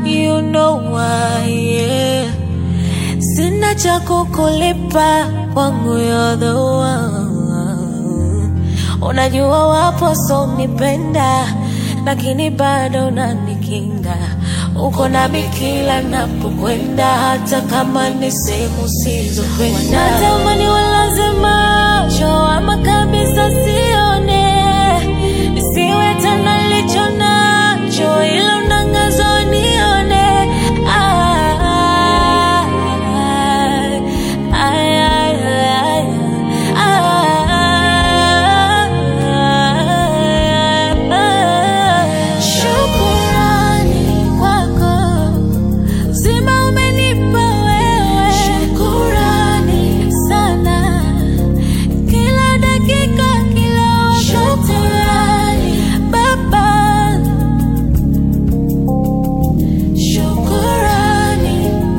you know why, yeah. Sina cha kukulipa kwangu, you're the one. Unajua wapo so nipenda, lakini bado unanikinga. Uko nami kila napokwenda, hata kama ni sehemu sizokwenda. Natamani walazima cho ama kabisa sione, nisiwe tena licho nacho, ila unangazo nione. Ah, ay, ay, ay, ay. Shukurani kwako Zima umenipa wewe, shukurani sana, kila dakika, kila wakati, shukurani Baba, shukurani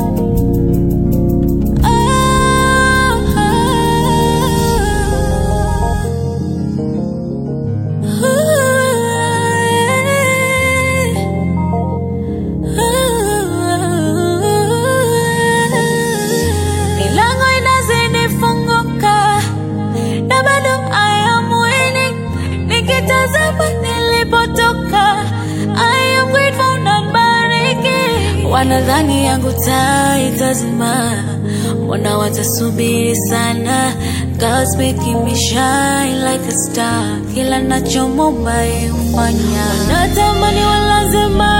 Milango inazidi funguka na bado I am winning. Nikitazama nilipotoka I am grateful na bariki. Wanadhani yangu taa itazima, mbona watasubiri sana? God's making me shine like a star, kila nachomomba yeye hufanya. Wanatamani walazima